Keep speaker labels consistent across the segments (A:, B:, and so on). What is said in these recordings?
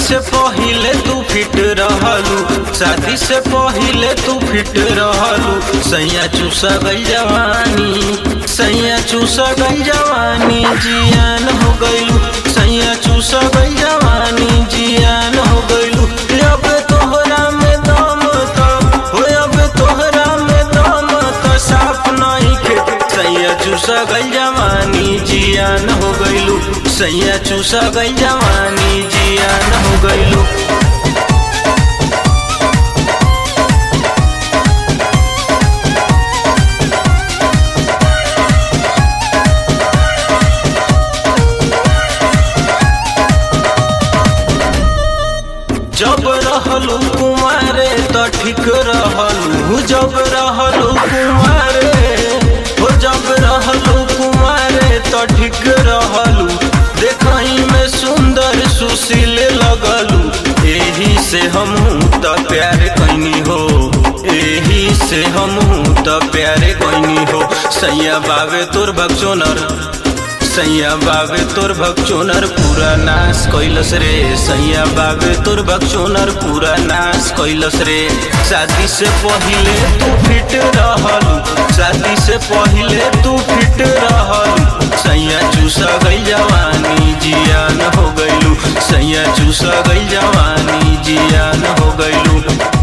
A: से पहिले तू फिट रहलू शादी से पहिले तू फिट रहलू सैया चूसा गई जवानी सैया चूसा गई जवानी जियान हो गईलू सैया चूसा गई जवानी जियान हो गईलू अब तोहरा में दम तो हो अब तोहरा में दम तो साफ नहीं खे सैया चूसा गई जवानी जियान हो गईलू सैया चूसा गई जवानी जियान हो गईलू जब रहलू कुमारे तो ठीक रहलू जब रहलू कुमारे हो जब रहलू कुमारे तो ठीक रहलू देखही में सुंदर सुशील लगलू एही से हम तो प्यार कैनी हो एही से हम तो प्यार कैनी हो सैया बावे तोर बक्चोनर सैया बाबे तोर भक्चोनर पूरा नाश कैलस रे सैया बाबे तोर भक्चोनर पूरा नाश कैलस रे शादी से पहिले तू फिट रहलू शादी से पहिले तू फिट रहलू सैया चूसा गई जवानी जियान हो गईलू सैया चूसा गई जवानी जियान हो गईलू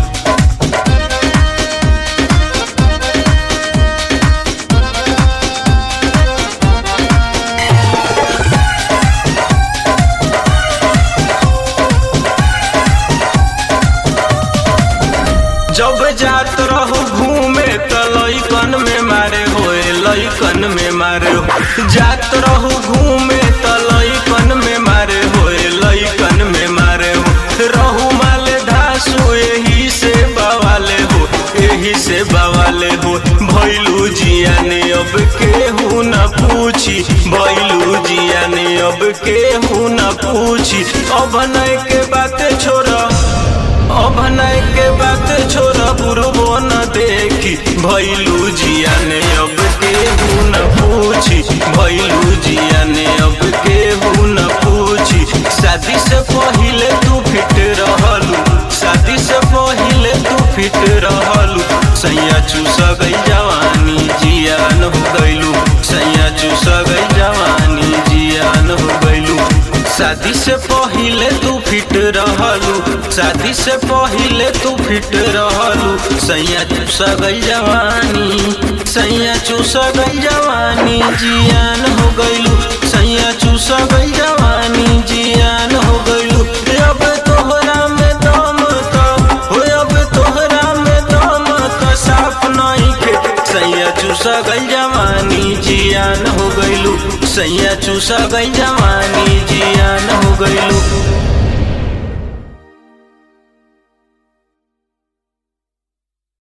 A: जब जात रहो घूमे त लइकन में मारे होए लइकन में मारे हो जात रहो घूमे त लइकन में मारे होए लइकन में मारे हो रहू माले धासु एही से बवाले हो एही से बवाले हो भैलू जिया ने अब केहू न पूछी भैलू जिया ने अब केहू न पूछी अभनय के बात छोड़ा अभनय के बात छोरा बुरबो न देखी भैलू जिया ने अब केहू न पूछी भैलू जिया ने अब केहू न पूछी शादी से पहिले तू फिट रहलू शादी से पहिले तू फिट रहलू सैया चूसा गई जवानी जियान हो गईलू सैया चूसा गई जवानी जियान हो गईलू शादी से पहिले तू फिट रहलू शादी से पहिले तू फिट रहलू सैया चूसा गई जवानी सैया चूसा गई जवानी जियान हो गईलू सैया चूसा गई जवानी जियान हो गईलू अब तोहरा में दम तो हो अब तोहरा में दम तो साफ नहीं खे सैया चूसा गई जवानी जियान हो गईलू सैया चूसा गई जवानी जियान हो गईलू